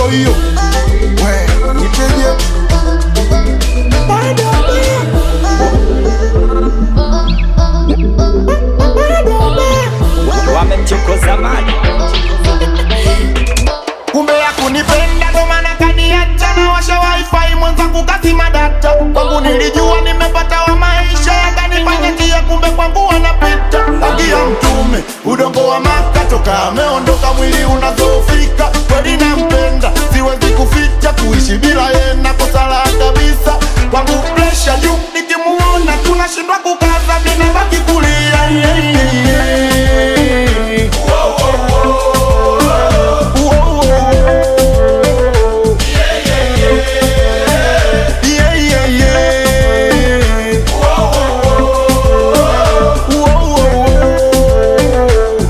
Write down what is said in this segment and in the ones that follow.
hiyo we niteje wamemchokoza mali kumbe ya kunipenda ndo maana kaniacha na washa wifi mwenzangu kazima data kwangu nilijua nimepata wa maisha yakanifanya njia kumbe kwangu wanapita rangi ya mtume udongo wa maka toka ameondoka mwili unazofika kweli nampenda siwezi kuficha kuishi bila yena kosala kabisa kwangu presha juu nikimuona tunashindwa kukaza vinabaki kulia yeah, yeah, yeah. Yeah, yeah, yeah. Whoa, whoa, whoa.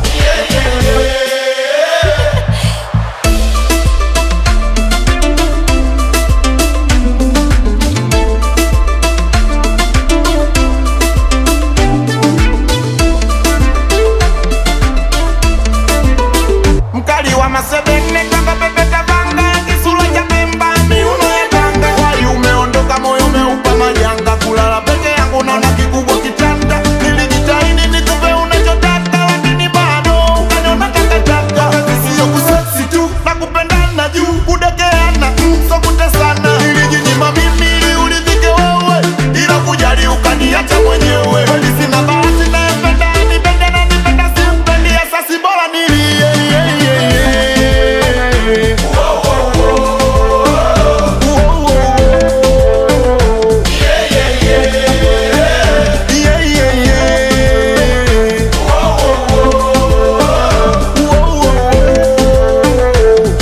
mkali wa masebene kanga pepeta vanga kisura cha pemba miuno ya tanga wali umeondoka moyo umeupa majanga kulala peke yangu naona kikubwa kitanda nilijitahidi nikupe unachotaka lakini bado ukaniona takataka sio kuseksi tu na kupendana juu kudekeana mm, so kutesana nilijinyima mimi ili uridhike wewe ila kujali ukaniacha mwenyewe kweli sina bahati nayempenda nipende na nipenda simpendi asasi bora nilie yeah, yeah, yeah. Whoa, whoa, whoa. Yeah, yeah, yeah. Whoa, whoa, whoa.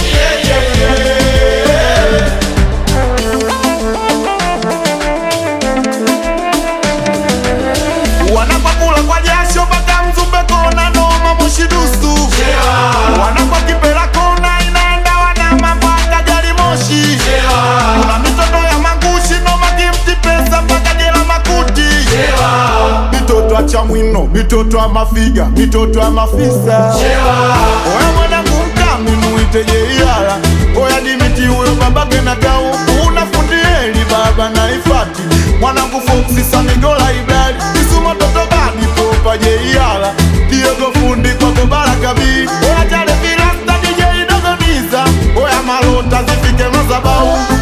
wanapakula kwa jasho mpaka mzumbe kona noma mushidusu wanakwa kipela kona inaenda wanama mpaka gari moshi kuna mitoto ya magushi noma kimti pesa mpaka jela makuti mitoto ya chamwino mitoto ya mafiga mitoto ya mafisa oya mwanangu mkami muiteje iyala oya dimiti huyo babake na tau unafundieli baba na ifati mwanangu foksi samigola iblali isuma toto badi popa je iyala diogo fundi kwako barakabi oya jale vilasta dj dogoniza oya malota zifike mazabau